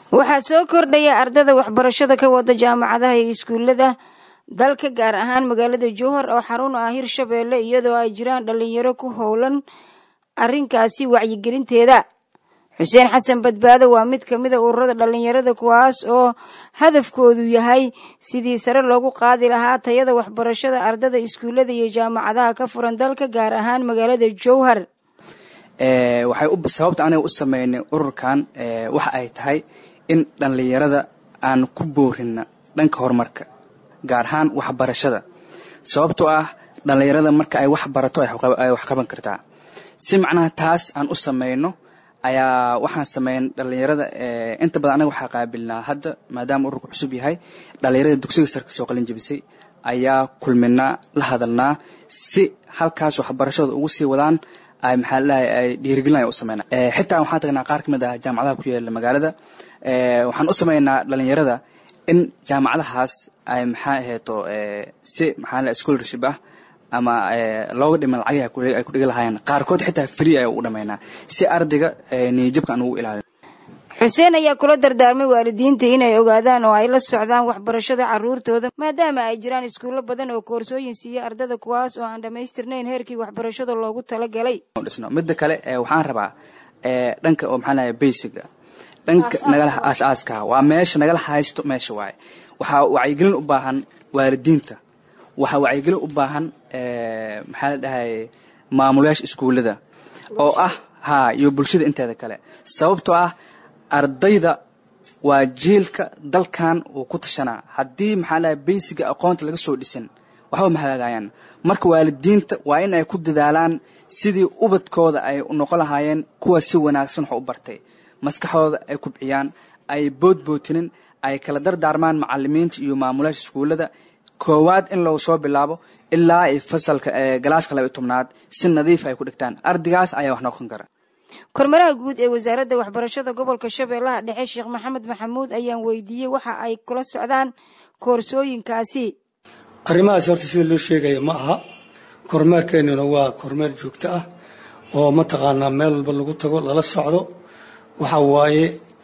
waxaa soo kordhaya ardada waxbarashada ka wada jaamacadaha iyo iskuullada dalka gaar ahaan magaalada jowhar oo xarun ah hirshabeelle iyadoo ay jiraan dhalinyaro ku howlan arrinkaasi wacyigelinteeda xuseen xasan badbaado waa mid ka mid a ururada dhalinyarada kuwaas oo hadafkoodu yahay sidii sare loogu qaadi lahaa tayada waxbarashada ardada iskuullada iyo jaamacadaha ka furan dalka gaar ahaan magaalada jowhar waxay sababta aniga u sameynay ururkan waxa ay tahay in dhallinyarada aan ku boorina dhanka horumarka gaar ahaan waxbarashada sababtoo ah dhallinyarada marka ay wax barato ay wax qaban kartaa si macnaha taas aan u sameyno ayaa waxaan sameyn dhallinyarada inta badan anaga waxaa qaabilnaa hadda maadaama ururku cusub yahay dhallinyarada dugsiga sare kasoo qalin jebisay ayaa kulminaa la hadalnaa si halkaas waxbarashada ugu sii wadaan ay maxaa ladahay ay dhiirigelin ay u sameynaa xitaa waxaan tagnaa qaar ka mid ah jaamacadaha ku yaala magaalada waxaan u sameynaa dhallinyarada in jaamacadahaas ay maxaa aheeto si maxaa ladahay scholarship ah ama looga dhima lacagii ay ku dhigi lahaayeen qaarkood xitaa free ay ugu dhamaynaa si ardayga niyajabka aan ugu ilaalin xuseen ayaa kula dardaarmay waalidiinta inay ogaadaan oo ay la socdaan waxbarashada caruurtooda maadaama ay jiraan iskuullo badan oo koorsooyin siiya ardada kuwaas oo aan dhammaystirnayn heerkii waxbarashada loogu talagalay dhisno midda kale waxaan rabaa dhanka oo maxaa lahay basiga dhanka nagala aas-aaska waa meesha nagala haysto meesha waaye waxaa wacyigelin u baahan waalidiinta waxaa wacyigelin u baahan maxaa la dhahay maamulayaasha iskuullada oo ah ha iyo bulshada inteeda kale sababtoo ah ardayda waa jiilka dalkan uu ku tashanaa haddii maxaa lahay baysiga aqoonta laga soo dhisin waxba ma hagaagayaan marka waalidiinta waa in ay ku dadaalaan sidii ubadkooda ay noqon lahaayeen kuwa si wanaagsan wax u bartay maskaxdooda ay kubciyaan ay boodbootinin ay kala dardaarmaan macalimiinta iyo maamulayaasha iskuullada koowaad in lagu soo bilaabo ilaa ay fasalka galaaska laba iyo tobnaad si nadiif ay ku dhigtaan ardaygaas ayaa wax noqon kara kormaraha guud ee wasaaradda waxbarashada gobolka shabeellaha dhexe sheekh maxamed maxamuud ayaan weydiiyey waxa ay kula socdaan koorsooyinkaasi arrimahaas horta sida loo sheegaya ma aha kormeerkeennuna waa kormeer joogto ah oo mataqaanaa meel walba lagu tago lala socdo waxa waaye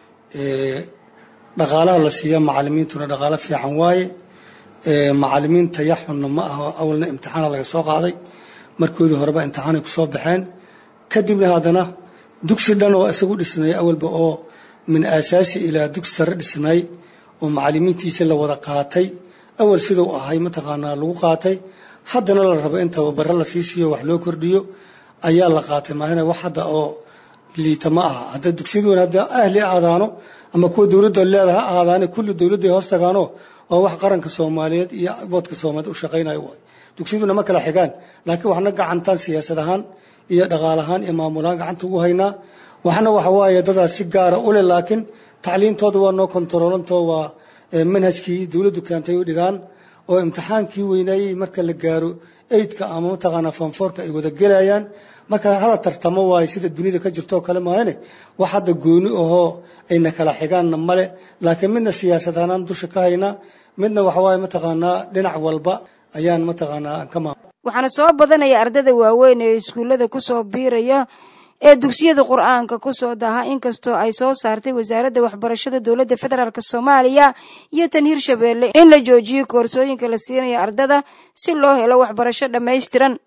dhaqaalaha la siiya macalimiintuna dhaqaalo fiican waaye macalimiinta yaxunna ma aha awalna imtixaana laga soo qaaday markoodii horeba imtixaanay ku soo baxeen kadibna haddana dugsi dhan oo isagu dhisnay awalba oo min aasaasi ilaa dugsi sare dhisnay oo macalimiintiisa la wada qaatay awal siduu ahay mataqaanaa lagu qaatay haddana la rabo in tababaro la sii siiyo wax loo kordhiyo ayaa la qaatay maahina wax hadda oo liita ma aha hadda dugsiyaduna hadda ahli aadaano ama kuwa dowladda leedaha aadaane kulli dowladday hoos tagaano waa wax qaranka soomaaliyeed iyo boodka soomaaliyeed u shaqaynayo waay dugsiyaduna ma kala xigaan laakiin waxna gacantaan siyaasad ahaan iyo dhaqaal ahaan iyo maamulahaan gacanta ugu haynaa waxna waxa waaye dadaas si gaara u leh laakiin tacliintooda waa noo kontaroolantoo waa manhajkii dowladdu keentay u dhigaan oo imtixaankii weynaayey marka la gaaro eydka ama mataqaanaa fanfoorka ay wada gelayaan marka hala tartamo waaye sida dunida ka jirtoo kale maahane wax hadda gooni ahoo ayna kala xigaanna male laakiin midna siyaasad ahaan dusha ka haynaa midna waxa waaye mataqaanaa dhinac walba ayaan mataqaanaa ka maam waxaana soo badanaya ardada waaweyn ee iskuullada kusoo biiraya ee dugsiyada qur-aanka kusoo daha inkastoo ay soo saartay wasaaradda waxbarashada dowladda federaalk soomaaliya iyo tan hirshabeelle in la joojiyo koorsooyinka la siinaya ardada si loo helo waxbarasho dhammaystiran